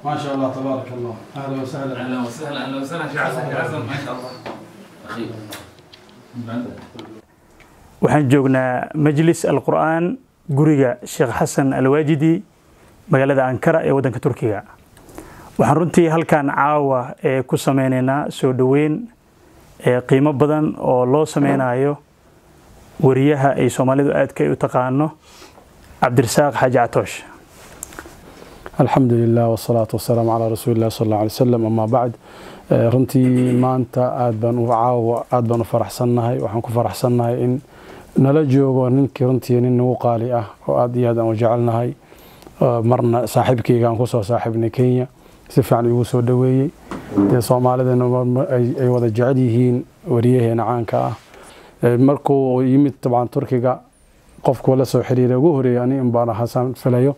ما شاء الله تبارك الله اهلا وسهلا اهلا وسهلا اهلا وسهلا شيخ حسن شيخ حسن ما شاء الله اخي waxaan joognaa majlis alqur'aan guriga sheekh xasan alwaajidi magaalada ankara ee waddanka turkiga waxaan runtii halkan caawa ee ku sameynaynaa soo dhoweyn ee qiimo badan oo loo sameynayo wariyaha ay soomaalidu aadka ay u taqaano cabdirasaaq xaaji catoosh الحمد لله والصلاة والسلام على رسول الله صلى الله عليه وسلم أما بعد آه، runtii maanta aad baan u caawa aad baan u faraxsannahay waxaan ku faraxsannahay in nala joogo ninkii runtii nin nagu qaali ah oo aad iyo aad aan u jecelnahay آه، marna saaxiibkayga aan kusoo saaxiibnay Kenya si fiican igu soo dhaweeyey dee soomaalidana mar- ay ay wada jecel yihiin wariyaheena caanka ah آه، markuu yimid dabcan turkiga qofku la soo xiriiray ugu horeeyay ani in baan xasan filayo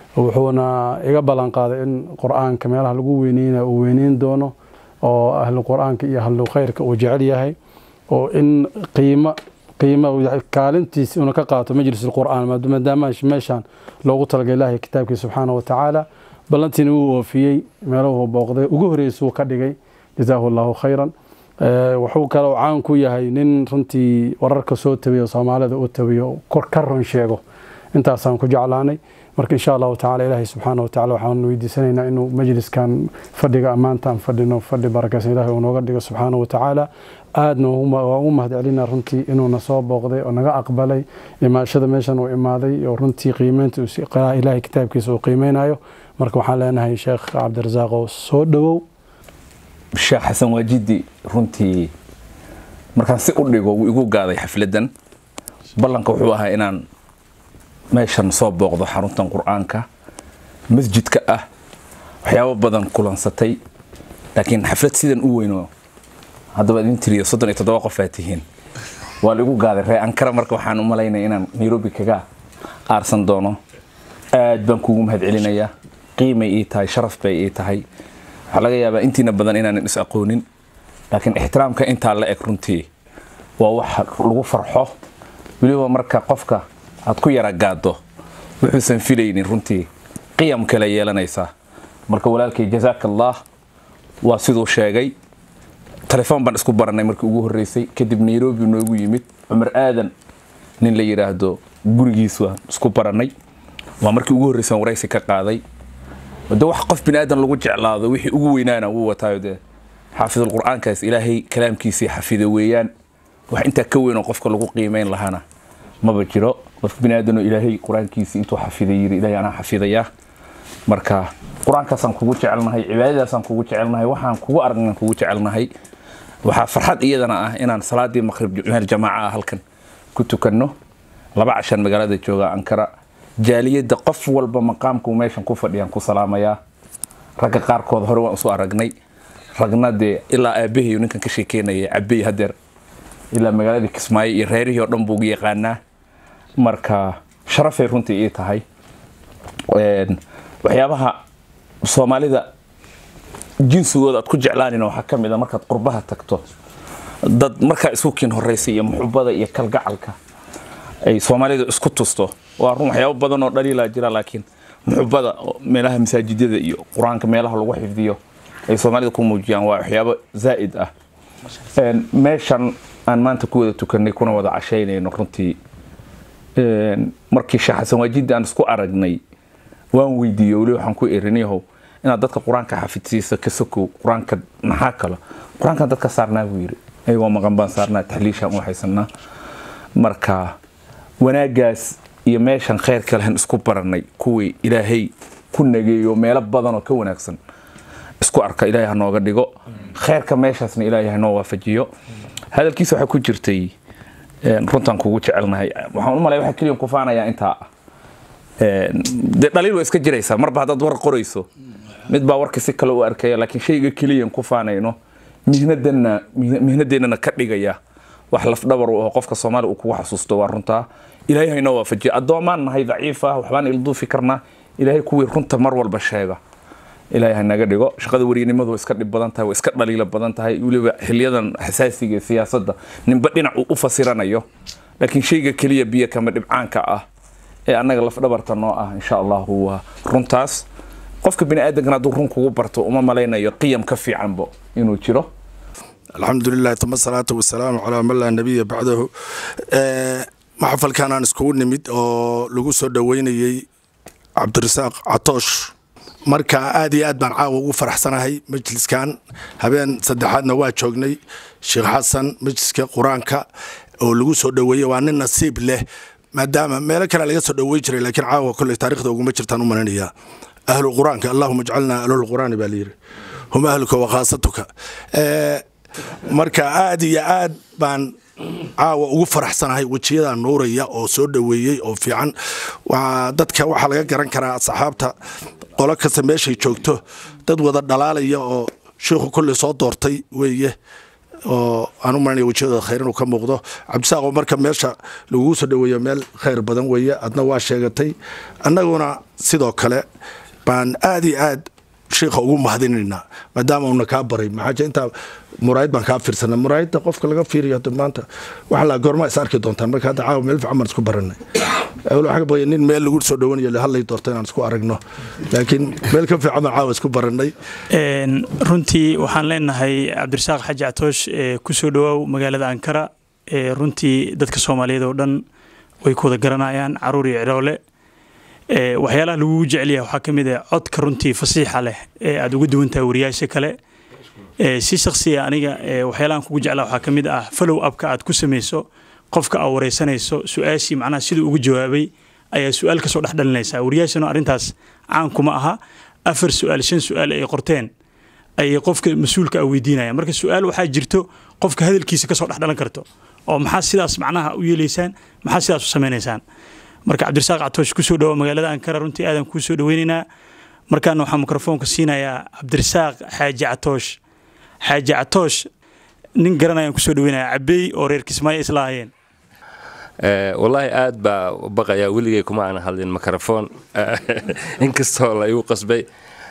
wuxuuna iga ballan qaaday in qur-aanka meelaha lagu weyneynayo uu weyneyn doono oo ahlu qur-aanka iyo ahlu khayrka uu jecel yahay oo in qiimo qiimo uu yahay kaalintiisa una ka qaato majlis qur'aan maadaama meeshaan loogu talagalay ilaahay kitaabkiisa subxaana wa tacaala ballantiina wuu oofiyey meeluhu booqday ugu horeysuu ka dhigay jazaahu allahu khayran Eh, wuxuu kaloo caan ku yahay nin runtii wararka soo tabiyo soomaalida u tabiyo kor ka run sheego intaasaan ku jeclaanay marka insha allahu tacaala ilaahay subxaana wa tacaala waxaan weydiisanaynaa inuu majliskan fadhiga ammaantaan fadhino fadhi barakaysan ilaahay uu nooga dhigo subxaana wa tacaala aadna waan u mahad celinaa runtii inuuna soo booqday oo naga aqbalay imaashada meeshan uu imaaday oo runtii qiimeynta uu si- ilaahay kitaabkiisa uu qiimeynayo marka waxaan leenahay sheekh cabdirasaaqow soo dhowow sheekh xasan waajidi runtii markaan si u dhigo wuu igu gaaday xafladan ballanka wuxuu ahaa inaan meeshan soo booqdo xaruntan qur-aanka masjidka ah waxyaabo badan kulansatay laakiin xaflad sidan u weyno haddaba idin tiriyo soddon iyo toddoba qof aa tihiin waa la igu gaaday ree ankara marka waxaan u malaynaya inaan nairobi kaga aarsan doono aad baan kuugu mahad celinayaa qiimay ii tahay sharaf bay ii tahay waxaa laga yaabaa intiina badan inaanan is aqoonin laakiin ixtiraamka intaa la eg runtii waa wax lagu farxo weliba marka qofka aad ku yara gaado wuxuusan filaynin runtii qiyam kale yeelanaysaa marka walaalkay jazaaka allah waa siduu sheegay telefoon baan isku baranay markii ugu horreysay kadib nairobi noogu yimid cumar aadan nin la yidhaahdo gurigiis waan isku baranay waa markii ugu horreysay aan waraysi ka qaaday de wax qof bini aadan lagu jeclaado wixii ugu weynaana wuu wataayo dee xaafidul qur'aankaas ilaahay kalaamkiisii xafida weeyaan wax intaa ka weyn oo qofka lagu qiimeyn lahaana maba jiro qof bini aadanoo ilaahay qur-aankiisii intuu xafiday yiri ilaahay anaa xafidayaa marka qur-aankaasaan kugu jecelnahay cibaadadaasaan kugu jecelnahay waxaan kugu aragnan kugu jecelnahay waxaa farxad iyadana ah inaan salaadii maqrib meel jamaaca ah halkan ku tukanno laba cashan magaalada jooga ankara jaaliyadda qof walba maqaamku meeshan ku fadhiyaan ku salaamayaa ragga qaarkood hore waan isu aragnay ragna dee ilaa aabahayo ninkan ka sheekeynaya cabey hadeer ilaa magaaladii kismaayo iyo reerihii oo dhan buu ugu yaqaanaa marka sharafay runtii ii tahay Een, waxyaabaha soomaalida jinsigooda aad ku jeclaanina waxaa ka mid a markaad qurbaha tagto dad markaa isu kiin horeysa iyo muxubada iyo kalgacalka ay soomaalidu isku tusto waa run waxyaabo badan oo dhaliilaa jira laakiin muxubada oo meelaha masaajidada iyo qur-aanka meelaha lagu xifdiyo ay soomaalida ku muujiyaan waa waxyaabo zaa'id ah Een, meeshan aan maanta ku wada tukanay kuna wada cashaynayno runtii Een, markii sheekh xasan waajidi aan isku aragnay waan weydiiyey weli waxaan ku erinayahow inaad dadka qur-aanka xafidsiisa ka sokow qur-aanka maxaa kalo qur-aankan dadka saarnaa buu yidhi ayagoo maqan baan saarnaa taxliishaan u haysanaa marka wanaagaas iyo meeshan khayrka lehen isku baranay kuwii ilaahay ku nageeyo meelo badan oo ka wanaagsan isku arka ilaahay ha nooga dhigo khayrka meeshaasna ilaahay ha noo waafajiyo hadalkiisa waxaa ku jirtay een, runtaan kugu jecelnahay waxaan u malaya waxa keliya ku faanayaa intaa ah Een, dee dhaliil waa iska jiraysaa marba haddaad war qorayso mid baa warka si kale u arkaya laakiin shayga keliyan ku faanayno mihnadanna mihnadeennana ka dhigaya wax lafdhabar u aho qofka soomaaliya uu kugu xasuusto waa runtaa ilaahay haynoo waafajiyo addoomaan nahay daciif ah waxbaan ilduufi karnaa ilaahay kuwii runta mar walba sheega ilaahay ha naga dhigo shaqada weriyanimadu way iska dhib badan tahay way iska dhaliila badan tahay weliba xiliyadan xasaasiga ee siyaasadda ninba dhinac uu u fasiranayo laakiin shayga keliya biyo kama dhibcaanka ah ee annaga lafdhabarta noo ah insha allahu waa runtaas qofka bini aadamkana hadduu run kugu barto uma malaynayo qiyam ka fiicanbo inuu jiro alxamdu lilah tuma salaatu wasalaamu calaa man laa nabiya bacdahu maxafalkan aan iskugu nimid oo lagu soo dhoweynayey cabdirasaaq catoosh marka aad iyo aad baan caawa ugu faraxsanahay majliskan habeen saddexaadna waa joognay sheekh xasan majliska qur-aanka oo lagu soo dhoweeyey waa nin nasiib leh maadaama meelo kale laga soo dhoweyn jiray laakiin caawa kolley taarikhda uguma jirtaan u malaynayaa ahlu qur-aanka allahuma ijcalnaa ahlul qur'aani baa layidhi hum ahluka wa khaasatuka marka aad iyo aad baan caawa ugu faraxsanahay wejiyadaa nuuraya oo soo dhoweeyey oo fiican dadka waxaa laga garan karaa saxaabta qolo kasta meeshay joogto dad wada dhalaalaya oo sheikhu kolley soo doortay weeye oo aan u maranaya wejiyadooda khayr inuu ka muuqdo cabdisaaqoo marka meesha lagugu soo dhoweeyo meel khayr badan weeye adna waa sheegatay annaguna sidoo kale baan aad iyo aad sheikha ugu mahadinaynaa maadaama uuna kaa baray maxaaje intaa muraayid baan kaa fiirsana muraayidda qofka laga fiiriyo hadda maanta waxa la goorma is arki doontaan marka hadda caawa meel fiican baan isku baranay waxaa baqaya nin meel lagu soo dhowanayo le hadlay doorta inaan isku aragno laakiin meel ka fiican baan caawa isku baranay runtii waxaan leenahay cabdirasaaq xaji catoosh ku soo dhowaaw magaalada ankara runtii dadka soomaaliyeed oo dhan way ku wada garanayaan caruur iyo ciroole waxyaalaha lagugu jecelyaha waxaa ka mid ah codka runtii fasiixa leh ee aada uga duwan tahay wariyaasha kale si shaksiya aniga waxyaalahan kugu jeclaa waxaa ka mid ah follow upka aad ku samayso qofka aad wareysanayso su-aashii macnaha siduu ugu jawaabay ayaa su-aal kasoo dhex dhalinaysaa wariyaashana arrintaas caan kuma aha afar su-aal shan su-aal ay qorteen ayay qofka mas-uulka a weydiinayaan marka su-aal waxaa jirto qofka hadalkiisa kasoo dhex dhalan karto oo maxaa sidaas macnaha u yeelaysaan maxaa sidaas u samaynaysaan marka cabdirasaaq catoosh kusoo dhawo magaalada ankara runtii aadan kuu soo dhaweynaynaa markaana waxaa mikrofoonka siinayaa cabdirasaaq xaaji catoosh xaaji catoosh nin garanayaan kusoo dhaweynaya cabeey oo reer kismaayo isla hayeen wallaahi aad baa baqayaa weligay kuma aan hadlin mikrofon inkastoo la igu qasbay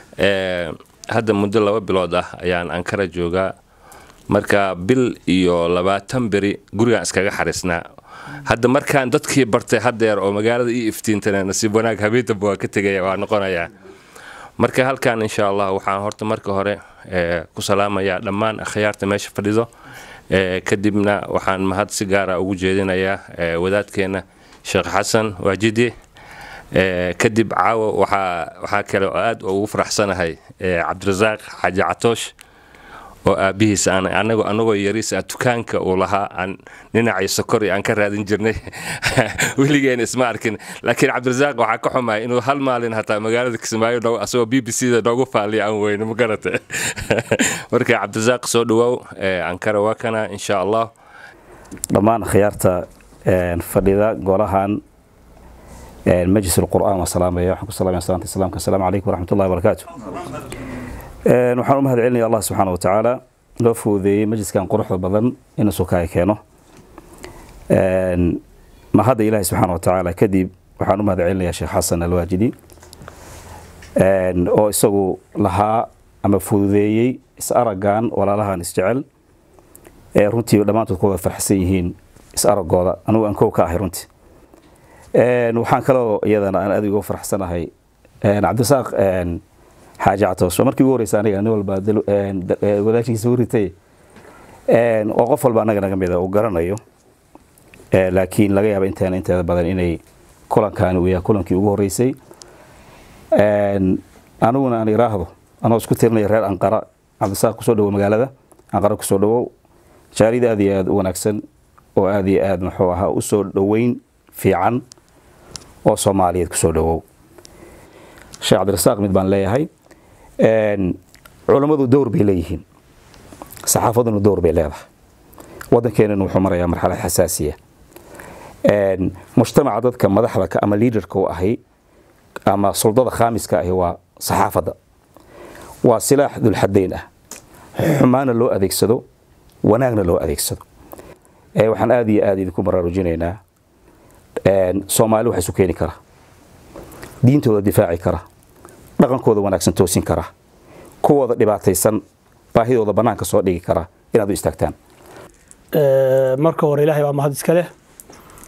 hadda muddo laba bilood ah ayaan ankara joogaa marka bil iyo labaatan beri gurigaan iskaga xariisnaa hadda markaan dadkii bartay haddeer oo magaalada ii iftiintana nasiib wanaag habeentaba waa ka tegaya waa noqonayaa marka halkan insha allah waxaan horta marka hore ku salaamayaa dhammaan akhyaarta meesha fadhido kadibna waxaan mahad si gaara ugu jeedinayaa wadaadkeena sheekh xasan waajidi kadib caawo waxaa kale oo aad ugu faraxsanahay cabdirasaaq xaaji catoosh oo aabihiis anagoo yariis ah dukaanka uu lahaa aan dhinacii sokori aan ka raadin jirnay weligeena isma arkin laakiin cabdirasaaq waxaa ka xumaya inuu hal maalin hataa magaalada kismaayo dhow asagoo b b c da noogu faaliya aan weyno ma garata marka cabdirasaaq soo dhawaaw ankara waa kana insha allah dhammaan akhyaarta fadhida golahan majlis alqur'aan waa salaamaya waxaan ku salaamaya salaanta islaamka asalaamu calaykum waraxmatullahi wabarakaatu waxaan u mahad celinaya allah subxaana wa tacaala loo fududeeyey majliskan quruxda badan inuu sukaaya keeno mahadda ilaahi subxaana wa tacaala kadib waxaan u mahad celinaya sheekh xasan alwaajidi oo isagu lahaa ama fududeeyey is-araggan walaalahan isjecel ee runtii dhammaantood ku wada farxsan yihiin is-aragooda anugu aan kow ka ahay runtii waxaan kaloo iyadana aan aad uga farxsanahay cabdirasaaq xaaji catoos markii ugu horeysa aniga nin walba wadaashiisa uritay oo qof walba anaga naga mida uu garanayo laakiin laga yaaba inteena inteeda badan inay kulankaani uu yahay kulankii ugu horeysay aniguna aan iraahdo anoo isku tirinaya reer anqara cabdisaaq kusoo dhawo magaalada anqara kusoo dhawow jaalid aad iyo aad u wanaagsan oo aad iyo aad muxuu ahaa usoo dhoweyn fiican oo soomaaliyeed kusoo dhawow sheekh cabdirasaaq mid baan leeyahay culammadu dowr bay leeyihiin saxaafaduna dowr bay leedahay waddankeenana wuxuu marayaa marxalad xasaasiya mujtamaca dadka madaxda ka ama liidarka u ahi ama suldada khaamiska ahi waa saxaafadda waa silaax dulxadayn ah xumaana loo adeegsado wanaagna loo adeegsado waxaan aad iyo aad idinku baraarujinaynaa soomaali wax isu keeni kara diintooda difaaci kara dhaqankooda wanaagsan toosin kara kuwooda dhibaataysan baahidooda bannaanka soo dhigi kara inaad u istaagtaan marka hore ilaahay baa mahad iska leh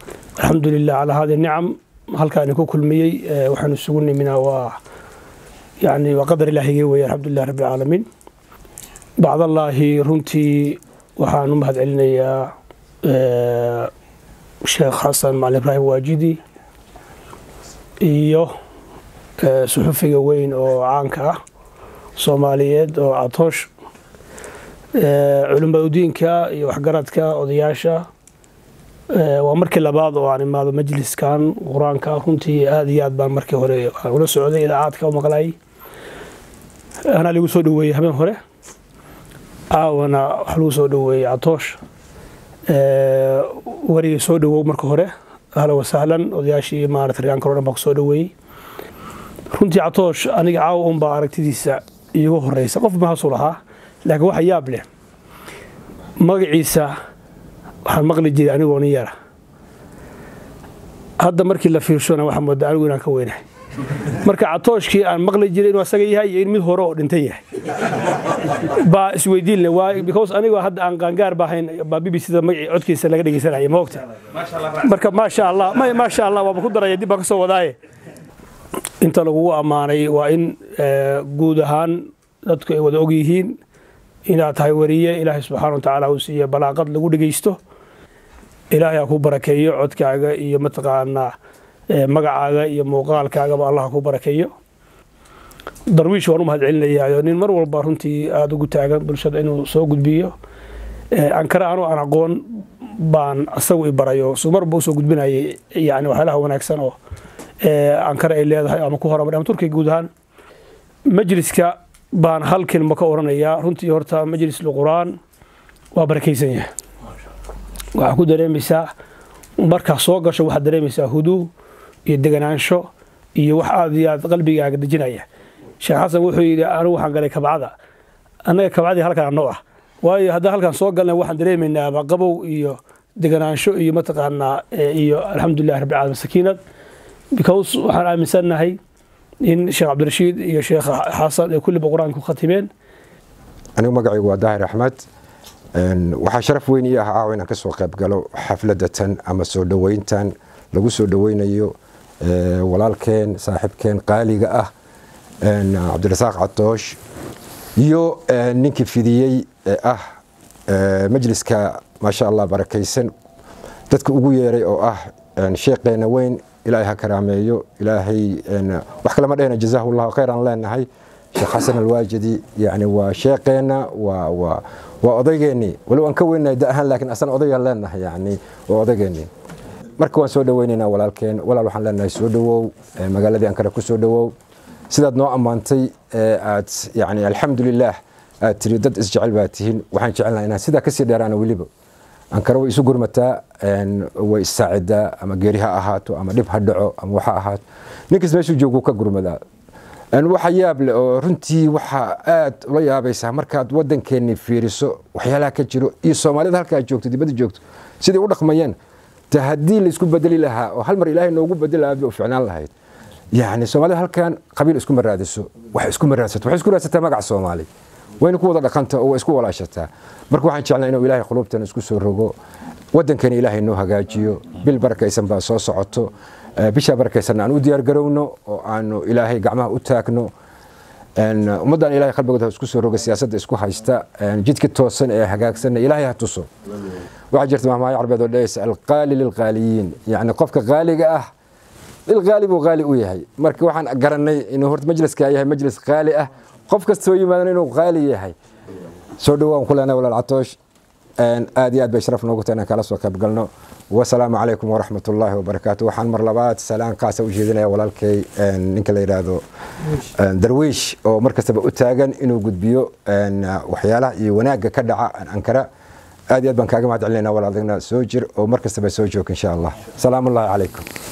alxamdu lilah calaa hadi nicam halkaani ku kulmiyey waxaan isugu niminaa waa yani waa qadar ilaahigii weeye alxamdulilah rabbi alcaalamiin bacdallaahi runtii waxaan u mahad celinayaa sheekh xasan macalin ibraahim waajidi iyo suxufiga weyn oo caanka ah soomaaliyeed oo catoosh culimada udiinka iyo waxgaradka odayaasha waa markii labaad oo aan imaado majliskan qur-aanka runtii aada iyo aad baan markii hore aan ula socday idaacaadka u maqlay anaa lagu soo dhaweeyey habeen hore caawana waxaa lagu soo dhaweeyey catoosh warigii soo dhawow marka hore ahla wasahlan odayaashii maarata riyaanka o dhan baa ku soo dhaweeyey runtii catoosh aniga caawa unbaa aragtidiisa iigu horeysa qof mahasuu lahaa laakiin waxa yaab leh magaciisa waxaan maqli jiray anigoo nin yara hadda markii la fiirshona waxaa moodaa anigu inaan ka weynahay marka catooshkii aan maqli jiray inuu asaga yahay iyo in mid hore oo dhintan yahay baa isweydiin leh waa because anigoo hadda aan qaangaar baahayn baa b b c da magacii codkiisa laga dhegeysanaya ma ogta marka maasha allah may maasha allah waaba ku daraya dib baan ka soo wadaaye inta lagugu ammaanay waa in guud ahaan dadku ay wada og yihiin inaad tahay wariye ilaahay subxaana wa tacaala uu siiye balaaqad lagu dhegeysto ilaahay ha ku barakeeyo codkaaga iyo mataqaanaa magacaaga iyo muuqaalkaagaba allah ha ku barakeeyo darwiish waan u mahad celinayaayo nin mar walba runtii aada ugu taagan bulshada inuu soo gudbiyo ankara anu aan aqoon baan asagu i barayo su marba usoo gudbinayay yani waxyaalaha wanaagsan oo ankara ay leedahay ama ku horamar ama turkiga guud ahaan majliska baan hal kelmo ka oranayaa runtii horta majlis lqur'aan waa barakaysan yahay waxaa ku dareemaysaa markaa soo gasho waxaad dareemaysaa huduu iyo deganaansho iyo wax aad iyo aad qalbigaaga dejinaya sheekh xasan wuxuu yidhi anigu waxaan galay kabcada annaga kabcadii halkan anoo ah waayo haddaan halkan soo galna waxaan dareemaynaaba qabow iyo deganaansho iyo mataqaanaa iyo alxamdulilah rabbi caalamiin sakiinad because waxaan aaminsannahay in sheekh cabdirashiid iyo sheekh xasan ee kulliba qur-aanka ku khatimeen anigu magacaygu waa daahir axmed waxaa sharaf weyn ii ah caawa inaan ka soo qayb galo xafladatan ama soo dhoweyntan lagu soo dhoweynayo walaalkeen saaxiibkeen qaaliga ah cabdirasaaq catoosh iyo ninkii fidiyey ee ah majliska maasha allah barakaysan dadka ugu yeeray oo ah sheekeena weyn ilaahay ha karaameeyo ilaahay wax kalema dhehna jazaahu llahu khayran leenahay sheekh xasan alwaajidi yani waa sheekeena waa waa waa odaygeenii walow aan ka weynahay da ahaan laakiin asana odaygaan leenahay yani waa odaygeenii marka waan soo dhoweynaynaa walaalkeen walaal waxaan leenahay soo dhowow magaaladii ankara ku soo dhowow sidaad noo ammaantay aad yani alxamdulilaah aad tiri dad isjecel baa tihiin waxaan jecelnaha inaan sidaa kasii dheeraana weliba ankara way isu gurmataa way issaacidaa ama geeri ha ahaato ama dhib ha dhaco ama waxa ahaato ninkas meeshuu jooguu ka gurmadaa waxa yaab leh oo runtii waxaa aad ula yaabaysaa markaad wadankeenni fiiriso waxyaalaha ka jiro iyo soomaalida halkaa joogto dibadda joogto siday u dhaqmayeen ta haddii laysku bedeli lahaa oo hal mar ilaahay noogu bedeli lahaa bay u ficnaan lahayd yani soomaalida halkan qabiil iskuma raadiso wax iskuma raadsato waxay isku raadsataa magaca soomaali wayna ku wada dhaqanta oo waa isku walaashataa marka waxaan jeclaa inuu ilaahay quluubtana isku soo rogo wadankeena ilaahay noo hagaajiyo bil barakaysan baa soo socoto bishaa barakaysanna aan u diyaar garowno oo aanu ilaahay gacmaha u taagno ummaddan ilahay qalbigooda isku soo roga siyaasadda isku haysta jidka toosan ee hagaagsanna ilaahay ha tuso waxaa jirta mahmaayo carbeed oo dhehaysa alqaali lilqaaliyiin yacni qofka qaaliga ah lilqaali buu qaali u yahay marka waxaan garanay inuu horta majliskaa yahay majlis qaali ah qof kastoo yimaadan inuu qaali yahay soo dhowaan ku leenahay walaal catoosh aad iyo aad bay sharaf noogu tahay inaan kala soo qayb galno wasalaamu calaykum waraxmat ullaahi wabarakaatu waxaan mar labaad salaan qaasa u jeedinaya walaalkay ninka la yidhaahdo darwiish oo mar kastaba u taagan inuu gudbiyo waxyaalaha iyo wanaagga ka dhaca ankara aad iyo aad baan kaaga mahad celinayna walaaldigna soo jir oo mar kastaba soo joog insha allah salaamu ullaahi calaykum